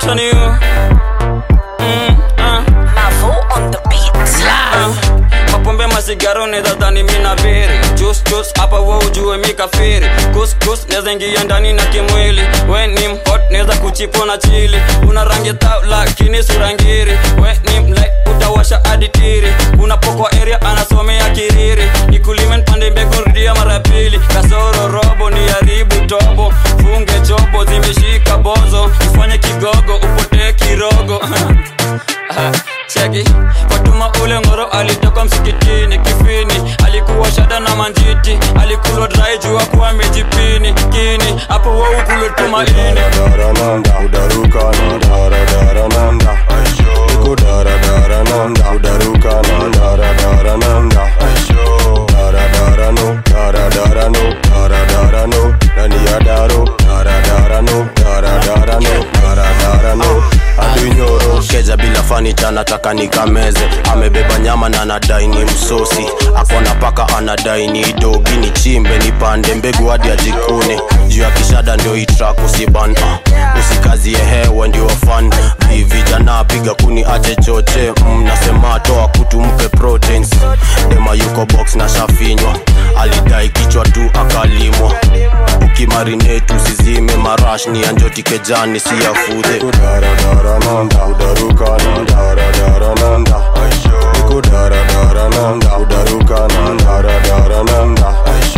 Tony you. Mm, ah. Ah, mapombe masigaro nedhadhani mina biri jus jus hapa wo ujue mikafiri kus kus neza ingia ndani na kimwili we ni mhot neza kuchipo na chili una rangi tau lakini surangiri we ni mlai utawasha aditiri unapokwa area anasomea kiriri nikulime npande mbegu rudia mara pili kasoro robo ni haribu tobo funge chobo zimeshika bozo ifanye kigogo upotee kirogo Ah, cheki fatuma ule ngoro alitoka msikitini kifini alikuwa shada na manjiti alikulwa drai jua kuwa amejipini kini hapo waukulwe tumaini Darananda, udarukana, daradarananda. Niko daradarananda, udarukana, daradarananda. Daradarano, daradarano, daradarano. Ndani ya daro, daradarano, daradarano, daradarano. Adunyoro. keja bila fanicha nataka nikameze amebeba nyama na anadai ni msosi akona paka anadai ni dogi ni chimbe nipande mbegu hadi ajikune juu ya kishada ndio itrak usiban uh, usikazie hewe ndio fan Vi- vijana piga kuni ache choche mnasema toa kutu mpe proteins dema yuko box na shafinywa alidai kichwa tu akalimwa ukimarinetu usizime marash ni anjoti kejani si yafudhe Niko daradarananda, udarukana, daradarananda. Niko daradarananda, udarukana, daradarananda.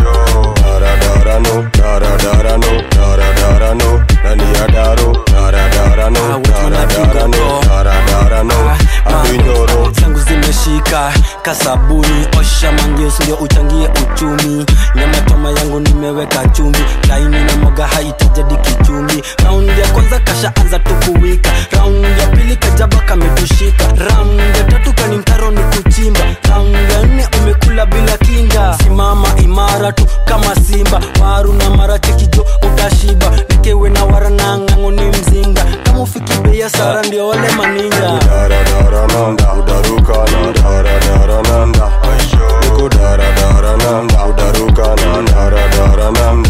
Daradarano, daradarano, daradarano. Ndani ya daro, daradarano, daradarano, daradarano. Adunyoro. zangu zimeshika kasabuni osha mangeus ndio uchangie uchumi nyama choma yangu nimeweka chumvi laini na moga haitajadi kichumbi raundi ya kwanza kasha anza tukuwika raundi ya pili kajaba kametushika raundi ya tatu kani mtaro ni kuchimba raundi ya nne umekula bila kinga simama imara tu kama simba waru na mara chekijo utashiba nikewe na wara na ng'ango ni mzinga kama ufiki bei ya sara ndio wale maninja Daradarananda, udarukana, daradarananda. Niko daradarananda, udarukana, daradarananda.